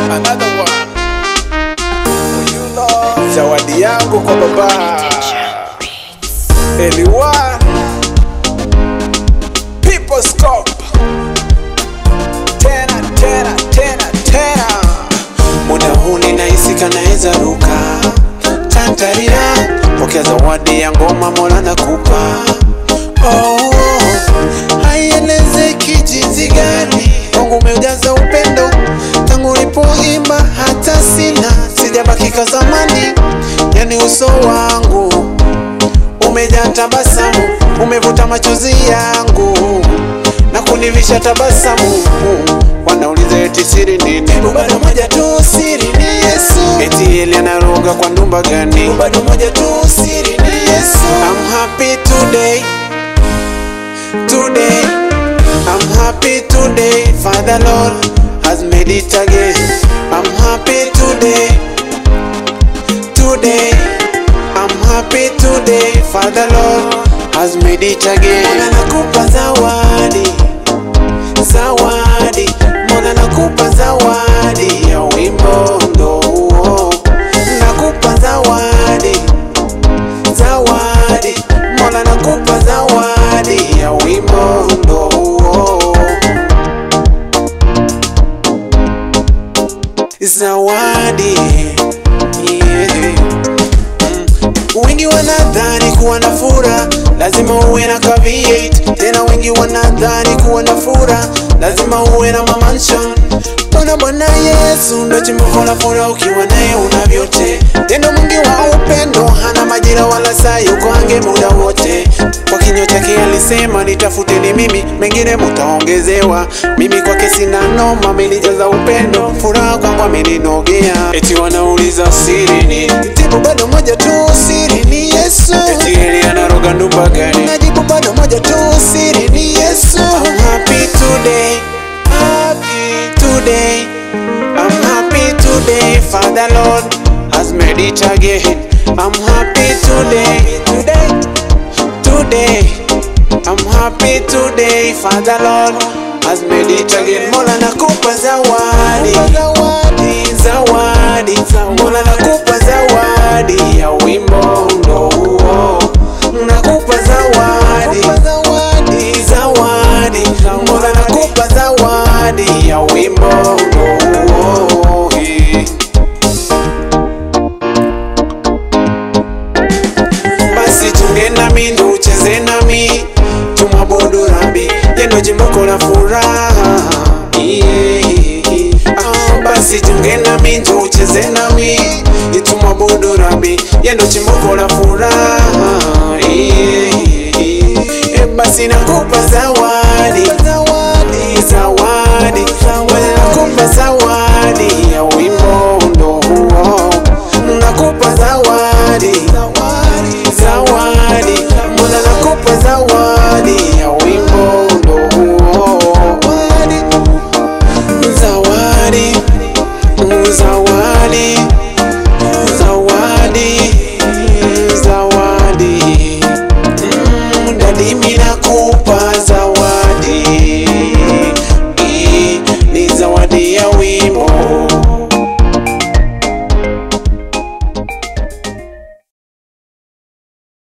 Another one. For you, Lord. Zawadi yangu kwa baba Eliwa People Scope tena tena tena tena muda huu ninahisi kanaweza ruka tantarira pokea zawadi ya ngoma mola nakupa oh, haielezeki jinsi gani Mungu umeujaza upendo tangu ulipoimba hata sina sijabakika zamani yani uso wangu umejaa tabasamu umevuta machozi yangu na kunivisha tabasamu wanauliza eti siri nini bado moja tu siri ni yesu eti eli anaroga kwa ndumba gani bado moja tu siri ni yesu I'm happy today today I'm happy today Father Lord has made it again I'm happy today today I'm happy today Father Lord has made it again Mola nakupa zawadi zawadi Mola nakupa zawadi ya wimbo ndo huo nakupa zawadi zawadi Mola nakupa zawadi ya wimbo ndo huo zawadi yeah. Wengi wanadhani kuwa na fura lazima uwe na ka V8 tena wengi wanadhani kuwa na fura lazima uwe na mamansion Bwana Bwana Yesu ndo chimbuko la fura, ukiwa naye una vyote. Tena mwingi wa upendo, hana majira wala saa, yuko ange muda wote. Kwa kinywa chake alisema, nitafuteni mimi, mengine mutaongezewa. Mimi kwake sina noma, amenijaza upendo, furaha kwangu ameninogea. Eti wanauliza siri ni jibu bado moja tu, siri ni Yesu. Eti eli anaroga ndumba gani? Najibu bado moja tu, siri ni Yesu. I'm happy today, happy today. I'm happy today, Father Lord has made it again. I'm happy today, today, today. I'm happy today, Father Lord has made it again. Mola nakupa zawadi, zawadi, zawadi. Mola nakupa zawadi ya wimbo ndo huo. Nakupa zawadi, zawadi, zawadi. Mola nakupa zawadi ya wimbo ndo huo. Eh. basi tunge nami ndo ucheze nami tumwabudu rabi yendo jimboko la furaha Yeah. Ah, basi tunge nami ndo ucheze nami tumwabudu rabi yendo jimboko la furaha Yeah. Eh, basi nakupa zawadi zawadi zawadi nakupa zawadi ya